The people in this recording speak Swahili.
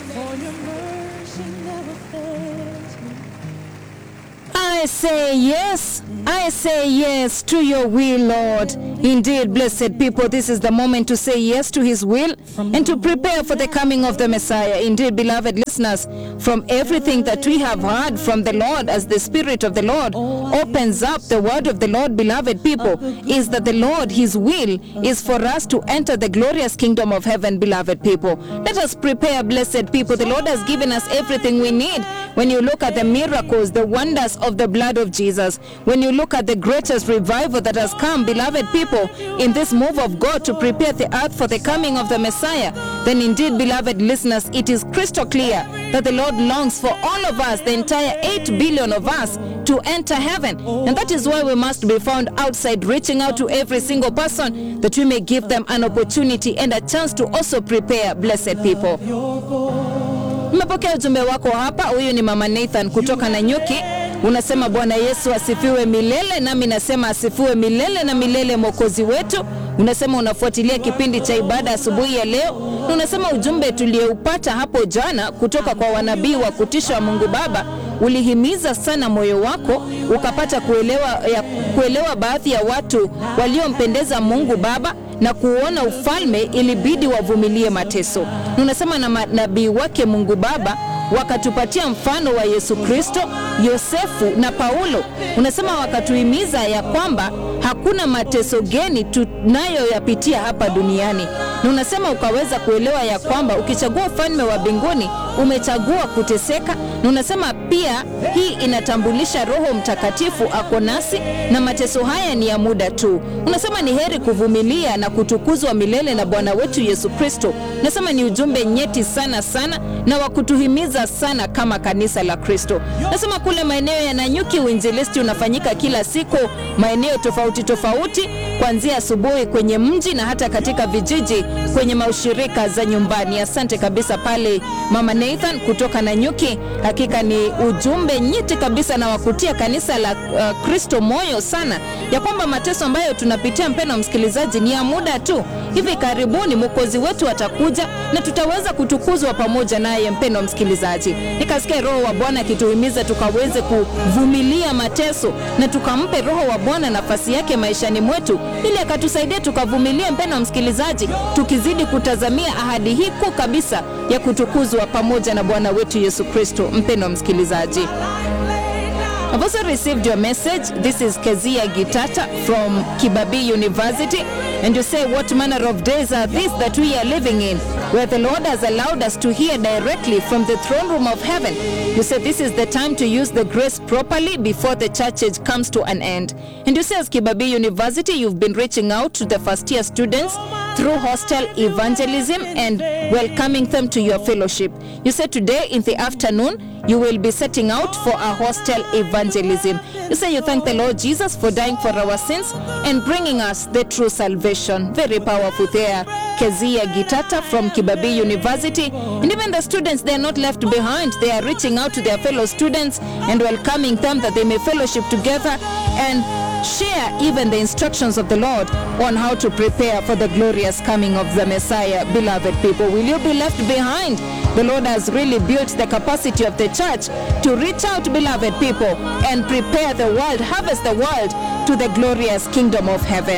For your mercy never fails me. I say yes. I say yes to your will, Lord. Indeed, blessed people, this is the moment to say yes to his will and to prepare for the coming of the Messiah. Indeed, beloved listeners, from everything that we have heard from the Lord as the Spirit of the Lord opens up the word of the Lord, beloved people, is that the Lord, his will, is for us to enter the glorious kingdom of heaven, beloved people. Let us prepare, blessed people. The Lord has given us everything we need. When you look at the miracles, the wonders of the blood of Jesus, when you look at the greatest revival that has come, beloved people, in this move of God to prepare the earth for the coming of the Messiah, then indeed, beloved listeners, it is crystal clear that the Lord longs for all of us, the entire 8 billion of us, to enter heaven. And that is why we must be found outside, reaching out to every single person that we may give them an opportunity and a chance to also prepare, blessed people. Nimepokea ujumbe wako hapa. Huyu ni mama Nathan kutoka Nanyuki. Unasema Bwana Yesu asifiwe milele, nami nasema asifiwe milele na milele mwokozi wetu. Unasema unafuatilia kipindi cha ibada asubuhi ya leo, na unasema ujumbe tulioupata hapo jana kutoka kwa wanabii wa kutisha wa Mungu Baba ulihimiza sana moyo wako, ukapata kuelewa, ya, kuelewa baadhi ya watu waliompendeza Mungu Baba na kuona ufalme ilibidi wavumilie mateso. Na unasema na manabii wake Mungu Baba wakatupatia mfano wa Yesu Kristo, Yosefu na Paulo. Unasema wakatuhimiza ya kwamba hakuna mateso geni tunayoyapitia hapa duniani, na unasema ukaweza kuelewa ya kwamba ukichagua ufalme wa mbinguni umechagua kuteseka, na unasema pia hii inatambulisha Roho Mtakatifu ako nasi na mateso haya ni ya muda tu. Unasema ni heri kuvumilia na kutukuzwa milele na Bwana wetu Yesu Kristo. Unasema ni ujumbe nyeti sana sana na wa kutuhimiza sana kama kanisa la Kristo. Unasema kule maeneo ya Nanyuki uinjilisti unafanyika kila siku maeneo tofauti tofauti, kuanzia asubuhi kwenye mji na hata katika vijiji kwenye maushirika za nyumbani. Asante kabisa pale Mama Nathan kutoka Nanyuki. Hakika ni ujumbe nyeti kabisa na wakutia kanisa la uh, Kristo moyo sana ya kwamba mateso ambayo tunapitia, mpendwa msikilizaji, ni ya muda tu. Hivi karibuni mwokozi wetu atakuja na tutaweza kutukuzwa pamoja naye. Mpendwa msikilizaji, nikasikia Roho wa Bwana akituhimiza tukaweze kuvumilia mateso na tukampe Roho wa Bwana nafasi yake maishani mwetu, ili akatusaidia tukavumilie, mpendwa msikilizaji, tukizidi kutazamia ahadi hii kuu kabisa ya kutukuzwa pamoja na Bwana wetu Yesu Kristo. Mpendwa msikilizaji, I've also received your message. This is Kezia Gitata from Kibabi University. And you say, What manner of days are these that we are living in, where the Lord has allowed us to hear directly from the throne room of heaven? You say, This is the time to use the grace properly before the church age comes to an end. And you say, as Kibabi University, you've been reaching out to the first year students through hostel evangelism and welcoming them to your fellowship. You said today in the afternoon, you will be setting out for a hostel evangelism. You say you thank the Lord Jesus for dying for our sins and bringing us the true salvation. Very powerful there. Kezia Gitata from Kibabi University. And even the students, they are not left behind. They are reaching out to their fellow students and welcoming them that they may fellowship together and share even the instructions of the Lord on how to prepare for the glorious coming of the Messiah. Beloved people, will you be left behind? The Lord has really built the capacity of the church to reach out, beloved people, and prepare the world, harvest the world to the glorious kingdom of heaven.